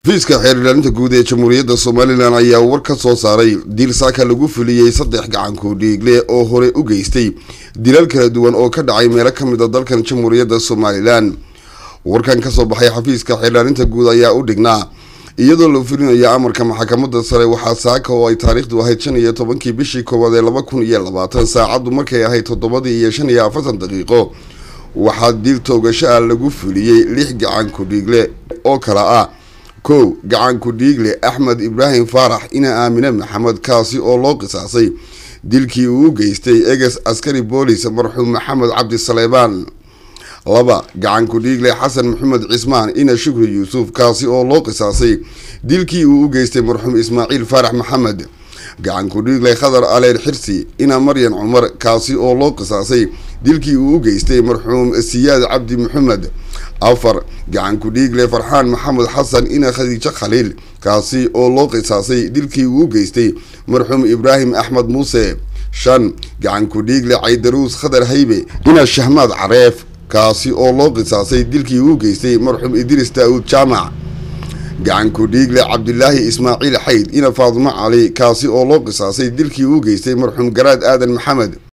xafiiska xeer ilaalinta guud ee jamhuuriyadda somalilan ayaa war ka soo saaray dil saaka lagu fuliyey saddex gacanku dhiigle oo hore u geystay dilal kala duwan oo ka dhacay meelo ka mid a dalkan jamhuuriyadda somalilan warkan kasoo baxay xafiiska xeer ilaalinta guud ayaa u dhignaa iyadoo la fulinayo amarka maxkamadda sare waxaa saaka oo ay taariikhdu ahayd shan iyo tobankii bishii koowaad ee laba kun iyo labaatan saacaddu markay ahayd toddobadii iyo shan iyo afartan daqiiqo waxaa dil toogasho ah lagu fuliyey lix gacanku dhiigle oo kala ah kow gacanku dhiigle axmed ibraahim faarax ina aamine maxamed kaasi oo loo qisaasay dilkii uu u geystay eges askari boolis marxuum maxamed cabdi saleebaan laba gacanku dhiigle xasan maxamed cismaan ina shukri yuusuf kaasi oo loo qisaasay dilkii uu u geystay marxuum ismaaciil faarax maxamed gacanku dhiigle khadar aleer xirsi ina maryan cumar kaasi oo loo qisaasay dilkii uu u geystay marxuum siyaad cabdi maxamed afar gacanku dhiigle farxaan maxamed xasan ina khadiijo khaliil kaasi oo loo qisaasay dilkii uu u geystay marxuum ibraahim axmed muuse shan gacanku dhiigle caydaruus khadar haybe ina shahmaad careef kaasi oo loo qisaasay dilkii uu geystay marxuum idriis daawud jaamac gacanku dhiigle cabdilaahi ismaaciil xayd ina faadimo cali kaasi oo loo qisaasay dilkii uu geystay marxuum garaad aadan maxamed